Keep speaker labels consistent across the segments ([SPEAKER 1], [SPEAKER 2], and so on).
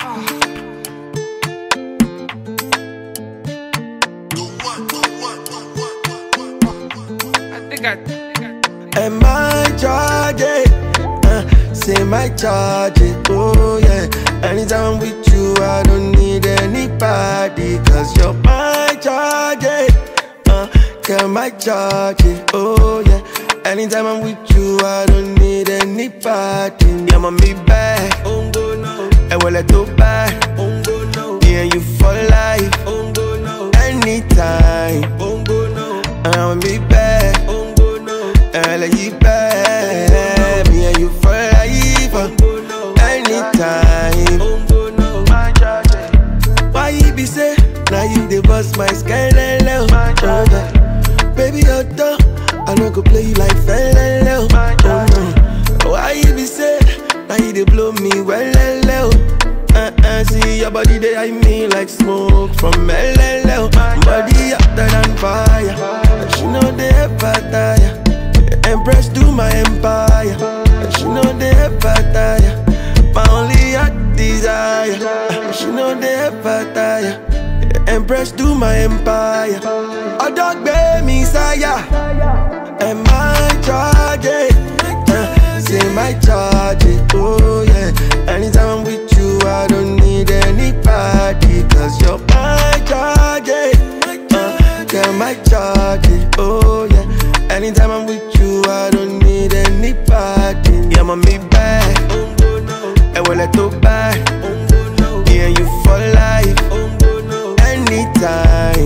[SPEAKER 1] I think I.
[SPEAKER 2] Am I charge it? Uh, say my charge it, oh yeah. Anytime I'm with you, I don't need anybody, cause you're my charge it. Uh, can my charge it, oh yeah. Anytime I'm with you, I don't need anybody. Yeah, I'm me back, oh no. And well, I do back, oh no. Yeah, you for life, oh no. Anytime, oh no. I'm me back, oh no. And like you back, me and you for life, uh, anytime. My charge, why you be say, now you the boss, my sky, hello. Oh, yeah. Baby, you're done. I don't go play you like fellow. Oh no. Why you be say, now you they blow me well, hello. Uh, uh, see your body they eye me like smoke from LLL. Body hotter than fire. And she know they ever tire. Empress to my empire. And she know they ever tire. My only heart desire. And she know they ever tire. Empress to my empire. A dog bear me sire. Am I charge it? Uh, say my charge it, oh yeah. Anytime I'm with you, I don't need anybody, cause you're my charge it. Uh, yeah, my charge it, oh yeah. Anytime I'm with you, I don't need anybody. Yeah, I'm me back, and well, I talk back. Yeah, you for life, anytime.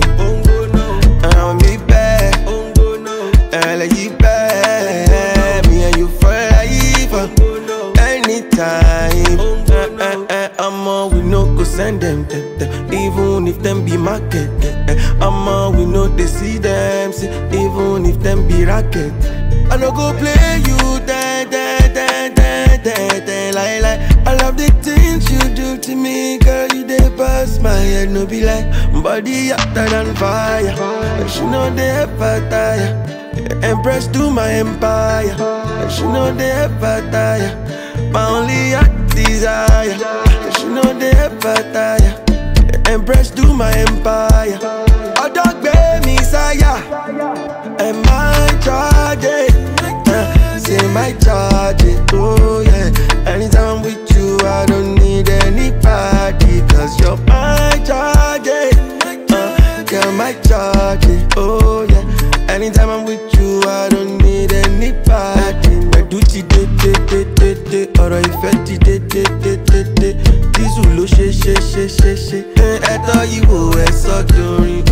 [SPEAKER 2] I'm me back, and like you back. Me and you for life, uh, anytime. Uh, uh, uh, I'm on, we no go send them, them, them, even if them be market. eh, eh. I'm on, we know they see them, see, even if them be racket. I no go play you, da da da da da da, like like. I love the things you do to me, girl. You dey pass my head, no be like body hotter than fire. And she know they ever tire. Empress to my empire. And she know they ever tire. My only heart desire. And she know they ever tire. Empress to my empire. A dog bear me sire. Am I charge it? Uh, say my charge it, oh yeah. Anytime I'm with you, I don't need anybody, cause you're my charge it. Uh, girl, my charge it, oh yeah. Anytime I'm with you, I don't need anybody. Pẹ̀lú ti dé dé dé dé dé, ọ̀rọ̀ ìfẹ́ ti dé dé dé dé dé. Dísù ló ṣe ṣe ṣe ṣe ṣe. Ẹ̀tọ́ yìí wò ẹ̀ sọ́dọ̀rin.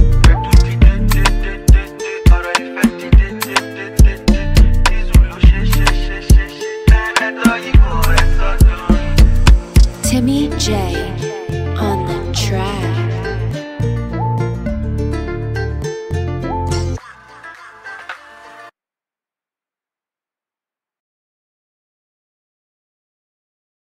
[SPEAKER 3] Timmy J